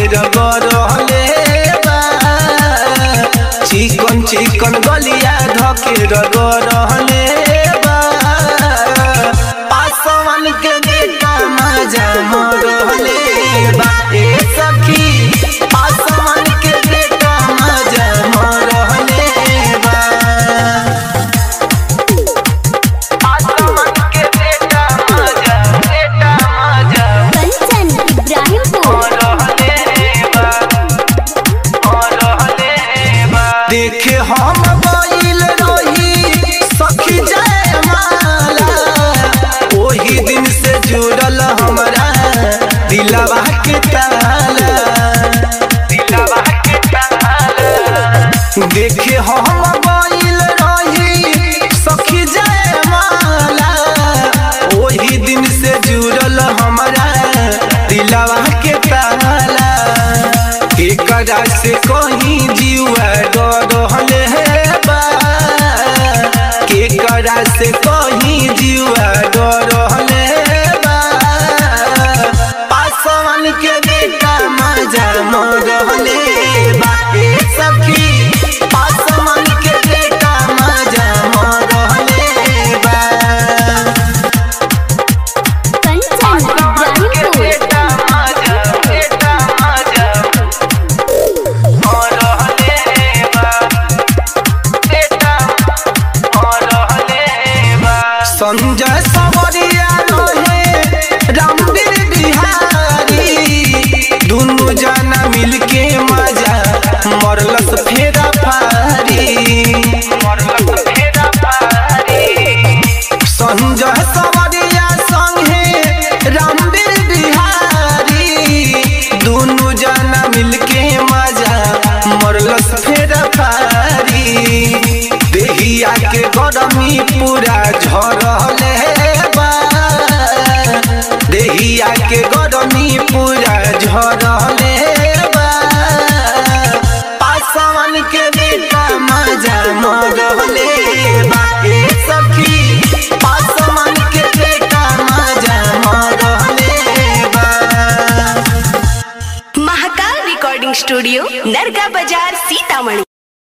धके रगड़ले बा चिकन चिकन गलिया धके रगड़ले बा पासवन के बेटा मजा मरले बा ए सखी पासवन के बेटा मजा मरले बा पासवन के बेटा मजा बेटा मजा कंचन इब्राहिमपुर देखे हम गइल रही सखी जय माला ओही दिन से जुड़ल हमरा दिलवा के ताला दिलवा के ताला देखे हम गइल रही सखी जय माला ओही दिन से जुड़ल हमरा दिलवा के ताला एकरा से कहीं जीवा डरले बा केकरा से कहीं जीवा डरले बा पासवन के बेटा मजा मरले बा ए सखी पासवन के बेटा मजा मरले बा कंचन इब्राहिमपुर संजय सवरिया रहे रामवीर बिहारी दुनु जना मिलके मजा मरलस फेरा फारी संजय सवरिया संगे रामवीर बिहारी दुनु जना मिलके मजा मरलस फेरा फारी देहिया के गरमी पूरा झरले बा देहिया के गरमी पूरा झरले बा पासवन के बेटा मजा मरले बा ए सखी पासवन के बेटा मजा मरले बा महाकाल रिकॉर्डिंग स्टूडियो नरगा बाजार सीतामढ़ी